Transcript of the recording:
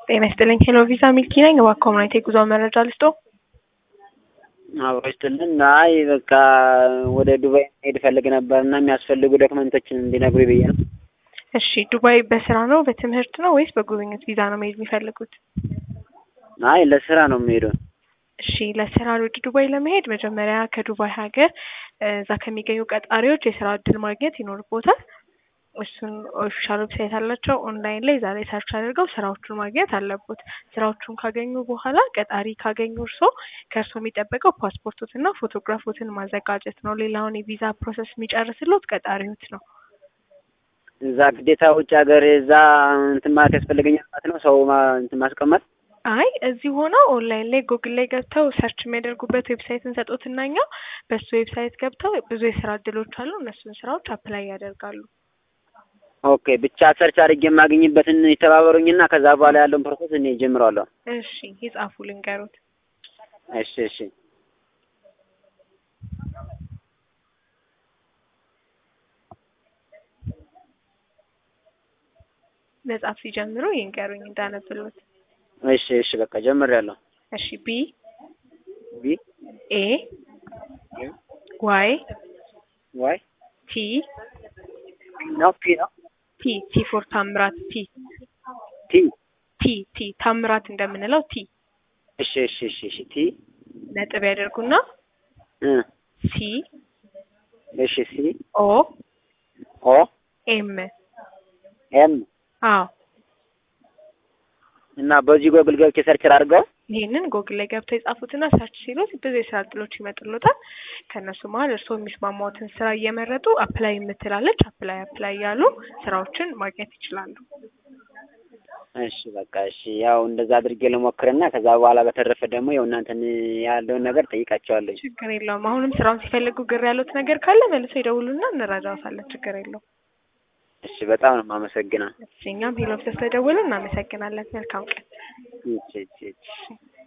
ጤና ይስጥልኝ። ሄሎ ቪዛ ሚልኪ ነኝ። እባክዎ ምን አይነት የጉዞ መረጃ ልስጦ? አብሮ ይስጥልን። አይ በቃ ወደ ዱባይ መሄድ እፈልግ ነበር እና የሚያስፈልጉ ዶክመንቶችን እንዲነግሩ ብዬ ነው። እሺ፣ ዱባይ በስራ ነው በትምህርት ነው ወይስ በጉብኝት ቪዛ ነው መሄድ የሚፈልጉት? አይ ለስራ ነው የምሄደው። እሺ፣ ለስራ ወደ ዱባይ ለመሄድ መጀመሪያ ከዱባይ ሀገር እዛ ከሚገኙ ቀጣሪዎች የስራ እድል ማግኘት ይኖርቦታል። እሱን ኦፊሻል ዌብሳይት አላቸው። ኦንላይን ላይ ዛሬ ሰርች አድርገው ስራዎቹን ማግኘት አለቦት። ስራዎቹን ካገኙ በኋላ ቀጣሪ ካገኙ እርሶ ከእርሶ የሚጠበቀው ፓስፖርቶትና ፎቶግራፎትን ማዘጋጀት ነው። ሌላውን የቪዛ ፕሮሰስ የሚጨርስሎት ቀጣሪዎት ነው። እዛ ግዴታ ውጭ ሀገር እዛ እንትን ማለት ያስፈልገኛል ማለት ነው። ሰው ማ- እንትን ማስቀመጥ አይ እዚህ ሆነው ኦንላይን ላይ ጉግል ላይ ገብተው ሰርች የሚያደርጉበት ዌብሳይት እንሰጦትና እኛ በሱ ዌብሳይት ገብተው ብዙ የስራ እድሎች አሉ። እነሱን ስራዎች አፕላይ ያደርጋሉ። ኦኬ። ብቻ ሰርች አድርጌ የማገኝበትን ይተባበሩኝና ከዛ በኋላ ያለውን ፕሮሰስ እኔ ጀምረዋለሁ። እሺ ይጻፉ ልንገሩት። እሺ እሺ መጻፍ ሲጀምሩ ይንገሩኝ እንዳነብሎት። እሺ እሺ በቃ ጀምሬያለሁ። እሺ ቢ ቢ ኤ ዋይ ዋይ ቲ ነው ፒ ነው ቲ ቲ ፎር ታምራት ቲ ቲ ቲ ቲ ታምራት እንደምንለው ቲ እሺ እሺ እሺ እሺ ቲ ነጥብ ያደርጉና እ ሲ እሺ ሲ ኦ ኦ ኤም ኤም አዎ እና በዚህ ጎግል ገብቼ ሰርች አድርገው ይህንን ጎግል ላይ ገብተው የጻፉትና ሰርች ሲሉት ብዙ የስራ እድሎች ይመጡሎታል። ከእነሱ መሀል እርስዎ የሚስማማዎትን ስራ እየመረጡ አፕላይ የምትላለች አፕላይ አፕላይ ያሉ ስራዎችን ማግኘት ይችላሉ። እሺ በቃ እሺ ያው እንደዛ አድርጌ ልሞክርና ከዛ በኋላ በተረፈ ደግሞ ያው እናንተን ያለውን ነገር ጠይቃቸዋለሁ። ችግር የለውም። አሁንም ስራውን ሲፈልጉ ግር ያሉት ነገር ካለ መልሶ ይደውሉና እንረዳዎታለን። ችግር የለውም። እሺ በጣም ነው የማመሰግነው። እሺ እኛም ሄሎ ብለህ ስለደወሉ እናመሰግናለን። መልካም ቀን። እሺ እሺ እሺ